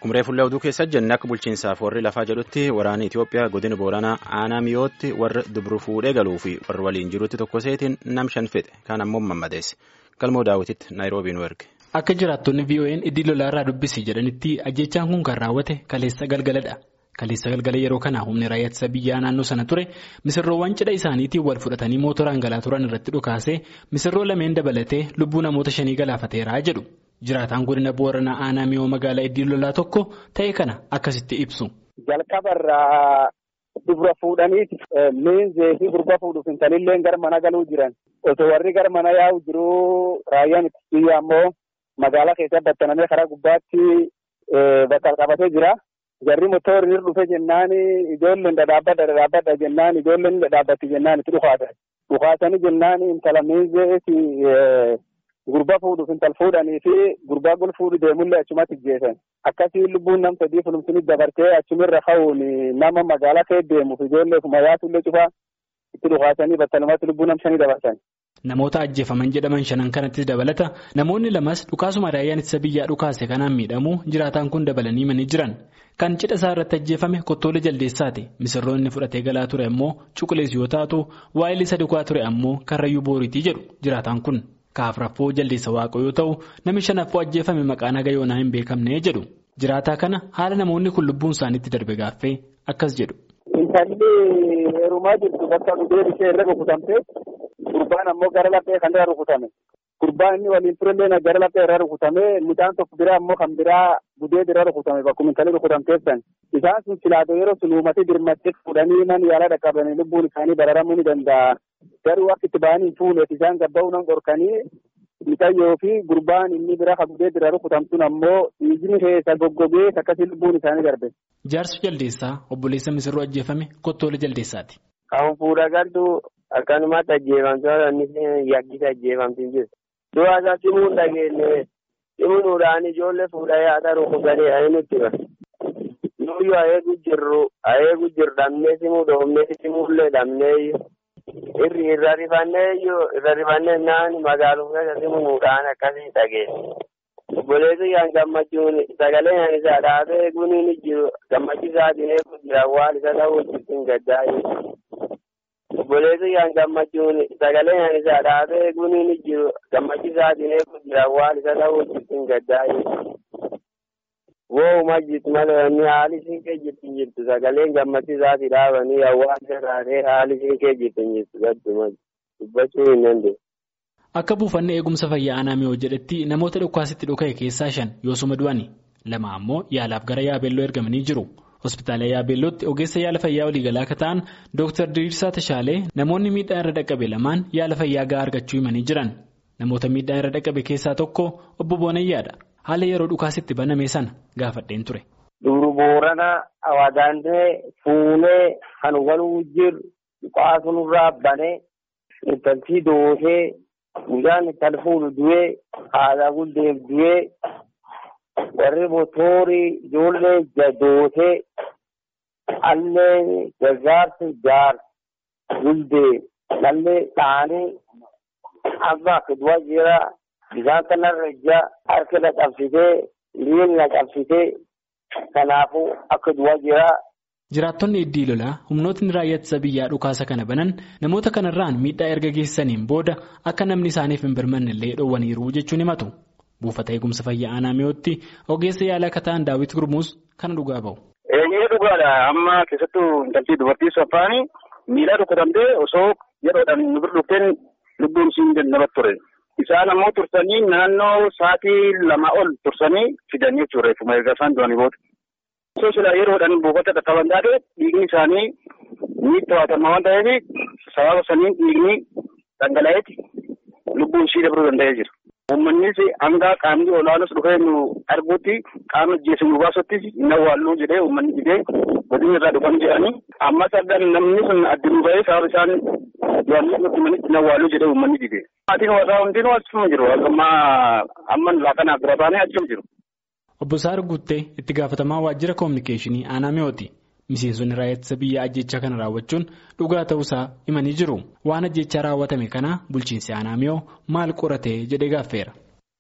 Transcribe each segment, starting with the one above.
Akkuma reefullee oduu keessa jenne akka bulchiinsaaf warri lafaa jedhutti waraanni Itoophiyaa godina Booranaa aanaa miyootti warra dubru fuudhee galuu fi warra waliin jirutti tokko seetiin nam shan fixe kaan ammoo mammadeesse. Galmoo daawwititti Naayiroobii nu erge. Akka jiraattonni VON iddii lolaarraa dubbisi jedhanitti ajjechaan kun kan raawwate kaleessa galgaladha. Kaleessa galgala yeroo kana humni raayyaa ittisa biyyaa naannoo sana ture misirroowwan cidha isaaniitiin wal fudhatanii mootoraan galaa turan irratti dhukaasee misirroo lameen dabalatee lubbuu namoota shanii galaafateera jedhu. Jiraataan godina Booranaa aanaa miyoo magaalaa iddii lolaa tokko ta'e kana akkasitti ibsu. Jalqabarraa dubra fuudhaniiti miinzee fi gurba fuudhuuf intalillee gara mana galuu jiran osoo warri gara mana yaa'u jiruu raayyaan ittisa biyyaa ammoo magaalaa keessa battanamee karaa gubbaatti bakka qabatee jira. Jarri motorri irra dhufe jennaan ijoolleen dhadhaabbadha dhadhaabbadha jennaan ijoolleen dhadhaabbatti jennaan itti dhukaatan. Dhukaatanii jennaan intala miinzeeti gurba fuudhuuf intal fuudhanii fi gurbaa gol fuudhu deemullee achumatti jeesan. Akkasii lubbuun nam sadii fulumsini dabartee achumirra ka'uun nama magaalaa kee deemuuf ijoollee kuma yaatullee cufaa itti dhukaatanii battalumatti lubbuu nam shanii dabarsan. Namoota ajjeefaman jedhaman shanan kanattis dabalata namoonni lamas dhukaasuma raayyaan ittisa biyyaa dhukaase kanaan miidhamuu jiraataan kun dabalanii manii jiran kan cidha isaa irratti ajjeefame kottoolee jaldeessaati misirroonni fudhatee galaa ture ammoo cuqulees yoo taatu waa'ilii sadi kuwaa ture ammoo karrayyuu booriitii jedhu jiraataan kun kaafraffoo jaldeessa waaqoo yoo ta'u namni shanaffoo ajjeefame maqaan haga yoonaa hin beekamne jedhu jiraataa kana haala namoonni kun lubbuun isaaniitti darbe gaaffee akkas jedhu. Intalli heerumaa jirtu bakka dhugeen ishee irra rukutamte gurbaan ammoo gara laphee kan irra rukutame. Gurbaan inni waliin turellee gara laphee irra rukutame midhaan tokko biraa ammoo kan biraa gudee irra rukutame bakkuma intalli rukutamteessan. Isaan sun silaatoo yeroo sun uumatee dirmattee fuudhanii mana yaalaa dhaqqabanii lubbuun isaanii bararamuu ni danda'a. Garuu akka itti ba'anii fuuleef isaan gabba'uu nan qorkanii mixayyoo fi gurbaan inni biraa kan gudee irra rukutamtuun ammoo dhiigni keessa goggogee akkasii lubbuun isaanii darbe. Jaarsi jaldeessaa obboleessa misirroo ajjeefame kottoolee jaldeessaati. Kan fuudha galtu akkanumatti ajjeefamte inni yaggisa ajjeefamti jiru. Du'a isaa simuun dhageenye simuudhaan ijoollee fuudhee haadha rukutanii ani nutti bara. Nuyyuu ayeegu jirru ayeegu jiru dhabnee simuu dhoofnee simuullee dhabnee irri irra rifannee irra rifannee naan magaaluma keessa simuudhaan akkasii dhageenya. Obboleessi kan gammachuun sagalee kan isaa dhaabee eeguun ni jiru gammachiisaatiin eeguun jira waan isa ta'uu jirtin gaddaa'e. Obboleessi kan gammachuun sagalee kan isaa dhaabee eeguun ni jiru gammachiisaatiin eeguun jira waan isa ta'uu jirtin gaddaa'e. Woowuma jirtu malee inni haali siin kee jirtin jirtu sagaleen gammachiisaatii dhaabanii hawaasa taatee haali siin kee jirtin jirtu gadduma dubbachuu hin dandeenye. Akka buufanni eegumsa fayyaa aanaa miyoo jedhetti namoota dhukaasitti dhuka'e keessaa shan yoosuma du'ani lama ammoo yaalaaf gara yaabeelloo ergamanii jiru. Hospitaala yaabeellootti ogeessa yaala fayyaa waliigalaa akka ta'an Dr. Diriirsaa Tashaalee namoonni miidhaan irra dhaqqabe lamaan yaala fayyaa gahaa argachuu himanii jiran. Namoota miidhaan irra dhaqqabe keessaa tokko obbo Boonayyaadha. Haala yeroo dhukaasitti baname sana gaafadheen ture. Dubru boorana awadaandee fuunee kan waluu jiru dhukaasuurraa banee intaltii doosee. Guyyaan kan fuudhu du'ee haadha guddeef du'ee warri motoorii ijoollee jadootee allee gargaarsa jaar guddee dhallee dhaanii amma akka du'a jira bishaan kanarra ija harka na qabsitee miilli na qabsitee kanaafuu akka du'a jira. Jiraattonni iddii lolaa humnootni raayyaa ittisa biyyaa dhukaasa kana banan namoota kanarraan miidhaa erga geessaniin booda akka namni isaaniif hin birmanne illee dhoowwaniiru jechuun himatu. Buufata eegumsa fayyaa aanaa miyootti ogeessa yaala akka ta'an daawwit gurmuus kana dhugaa bahu. Eeyyee dhugaadha amma keessattuu intaltii dubartii saffaanii miidhaa dhukkubamtee osoo yeroodhaan nu bira dhufteen lubbuun siin namatti ture. Isaan ammoo tursanii naannoo sa'aatii lama ol tursanii fidan jechuudha reeffuma erga isaan du'anii booda. Osoo silaa yeroodhaan buufata dhaqqaban taate dhiigni isaanii ni to'atama waan ta'eef sababa saniin dhiigni dhangala'eeti lubbuun ishii dabruu danda'ee jira. Uummannis hanga qaamni olaanus dhufee nu arguutti qaama jeesu nu baasutti hin awwaalluu jedhee uummanni didee godina irraa dhufan jedhanii ammas argan namni sun addunuu ba'ee sababa isaan du'anii nutti manitti hin awwaalluu jedhee uummanni didee. Maatiin warraa hundinuu achuma jiru amma amma laaqanaaf bira baanee achuma jiru. Obbo Saar Guuttee itti gaafatamaa waajjira koominikeeshinii aanaa mi'ooti. Miseensonni raayyaa ittisa biyyaa ajjechaa kana raawwachuun dhugaa ta'uusaa himanii jiru. Waan ajjechaa raawwatame kana bulchiinsi aanaa mi'oo maal qoratee jedhee gaaffeera.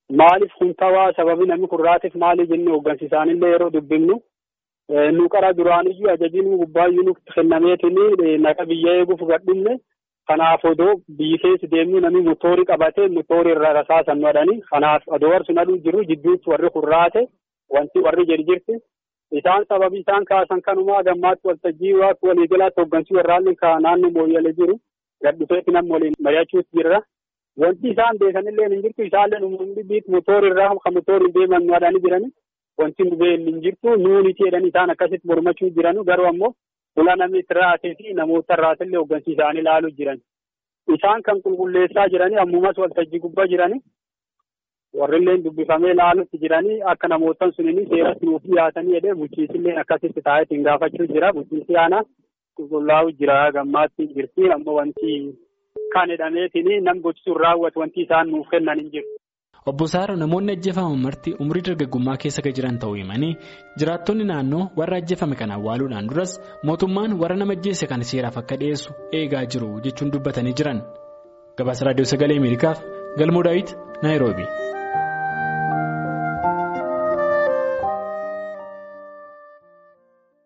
maaliif kun tawaa sababii namni kurraatiif maali jennee hooggansiisaanillee yeroo dubbifnu nu qara duraaniyyuu ajajiin gubbaayyuu nutti kennameetiin naqa biyya eeguuf gadhinne kanaaf odoo biyyi keessa deemnu namni motoorii qabatee motoorii irra rasaasan madhanii kanaaf odoo warri sun aduu jiru jidduutti warri kurraate wanti warri jirjirti isaan sababii isaan kaasan kanumaa gammaatti waltajjii waaqi waliigalaatti hooggansii warraallee ka naannoo mooyyale jiru gadhufeetti nam waliin mari'achuutti jirra. Wanti isaan beekanillee hin jirtu isaallee uummanni biit motoorii irraa kan motooriin deeman madhanii jirani wanti nu beelli hin jirtu nuuniti jedhanii isaan akkasitti mormachuu jiranu garuu ammoo fuula namni itti raatee fi namoota irraatillee hooggansii isaanii ilaaluu jiran. Isaan kan qulqulleessaa jiranii ammumas waltajjii gubbaa jiranii warrillee dubbifamee ilaalutti jiranii akka namootan sunini seeratti nuuf dhiyaatanii jedhee bulchiisillee akkasitti taa'eetiin gaafachuu jira bulchiisi aanaa qulqullaa'u jira gammaatti jirti ammoo wanti kan jedhameetiin nam gochisuun raawwatu wanti isaan nuuf kennan hin jiru. Obbo Saaro namoonni ajjeefaman marti umrii dargaggummaa keessa kan jiran ta'uu himanii jiraattonni naannoo warra ajjeefame kana awwaaluudhaan duras mootummaan warra nama ajjeese kan seeraaf akka dhiyeessu eegaa jiru jechuun dubbatanii jiran. Gabaasa Raadiyoo Sagalee Ameerikaaf Galmoo Daawit Naayiroobi.